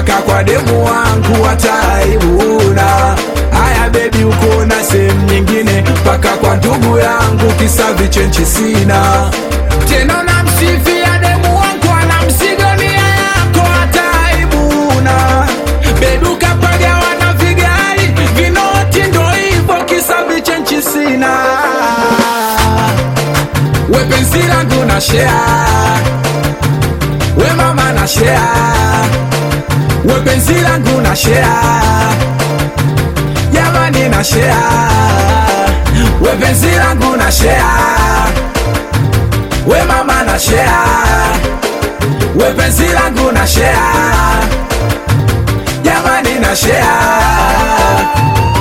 mpaka kwa demu wangu wataibuna haya bebi uko na sehemu nyingine mpaka kwa ndugu yangu kisa vichenchi sina tena namsifia demu wangu anamsigonia yako hataibuna bebi ukapagawa na vigai vinoti ndo hivo kisa vichenchi sina we penzi langu na share we mama na share we penzi langu na share jamani na share we penzi langu na share we mama na share we penzi langu na share jamani na share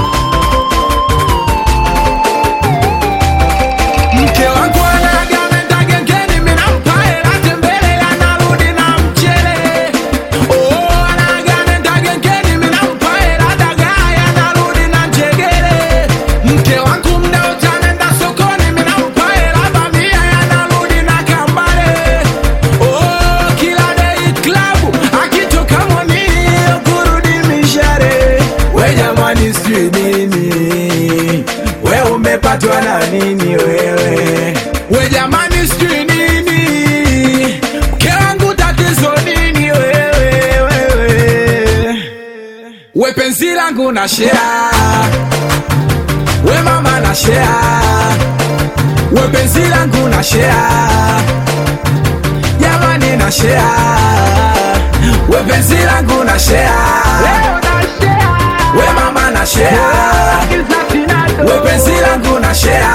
mke wangu anagamenda gengeni minampa hela tembele anarudi na mchele oh, anagamenda gengeni minampa hela dagaa anarudi na njegele mke wangu mnaotanenda sokoni minampa hela bamia anarudi na kambale oh, kila dei klabu akitoka mwani kurudi mishare we jamani sijui nini we umepatwa na nini wewe we jamani sijui nini mke wangu tatizo nini wewe wewe we penzi langu na shea we mama na shea we penzi langu na shea jamani na shea we penzi langu na shea we mama na shea we penzi langu na shea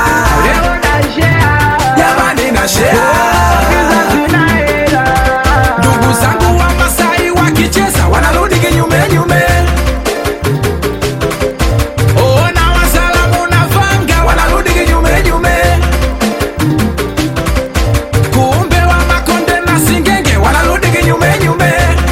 jamani na shea ndugu zangu wa masai wakicheza wanarudi kinyume nyume ona wasalamu na vanga wanarudi kinyume nyume kumbe wa makonde na singenge wanarudi kinyume nyume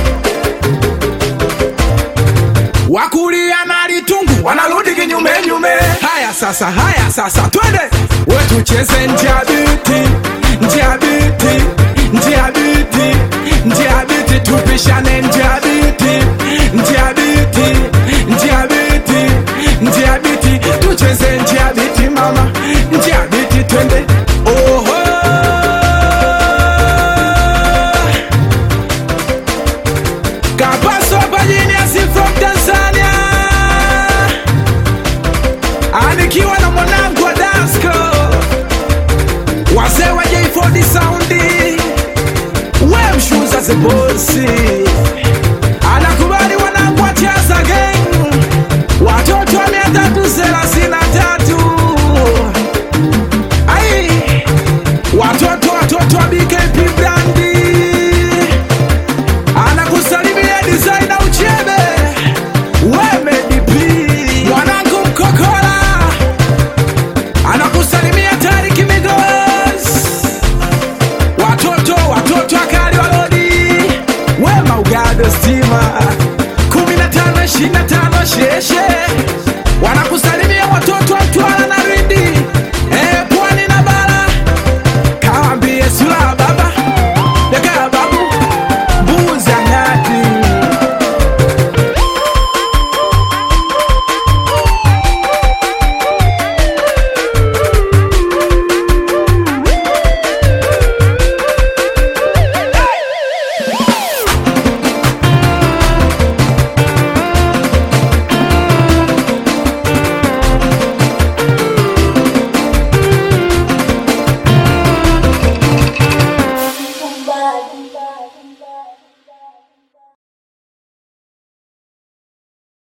wakulia na litungu wanarudi kinyume nyume haya sasa haya sasa twende wetucheze njiabiti njiabiti njiabiti njiabiti tupishane njiabiti njiabiti njiabiti njiabiti tucheze njiabiti mama njiabiti twende oho Kapaso Pajiniasi from Tanzania anikiwa na mwanangu wa Dasco, wazee wa J4D Soundi, we mshuza zebosi